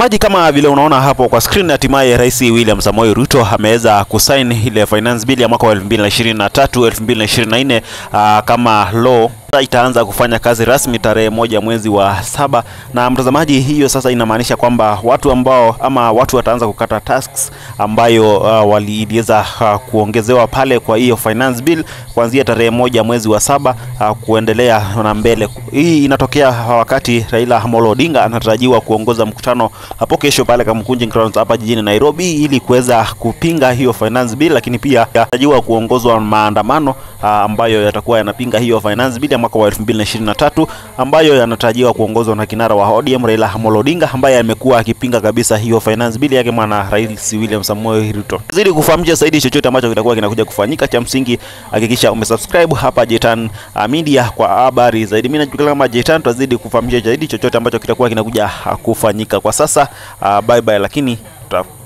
Mtazamaji, kama vile unaona hapo kwa screen, hatimaye Rais William Samoei Ruto ameweza kusain ile finance bill ya mwaka wa 2023 2024 uh, kama law itaanza kufanya kazi rasmi tarehe moja mwezi wa saba. Na mtazamaji, hiyo sasa inamaanisha kwamba watu ambao ama watu wataanza kukata tasks ambayo uh, waliweza uh, kuongezewa pale kwa hiyo finance bill kuanzia tarehe moja mwezi wa saba uh, kuendelea na mbele. Hii inatokea wakati Raila Amolo Odinga anatarajiwa kuongoza mkutano hapo kesho pale Kamkunji Grounds hapa jijini Nairobi ili kuweza kupinga hiyo finance bill, lakini pia anatarajiwa kuongozwa maandamano uh, ambayo yatakuwa yanapinga hiyo finance bill mwaka wa 2023 ambayo yanatarajiwa kuongozwa na kinara wa ODM Raila Amolo Odinga ambaye amekuwa akipinga kabisa hiyo finance bill yake mwana Rais William Samoei Ruto. Zidi kufahamisha zaidi chochote ambacho kitakuwa kinakuja kufanyika, cha msingi hakikisha umesubscribe hapa Jetan Media kwa habari zaidi. Mimi najulikana kama Jetan, tutazidi kufahamisha zaidi chochote ambacho kitakuwa kinakuja kufanyika. Kwa sasa uh, bye bye, lakini tuta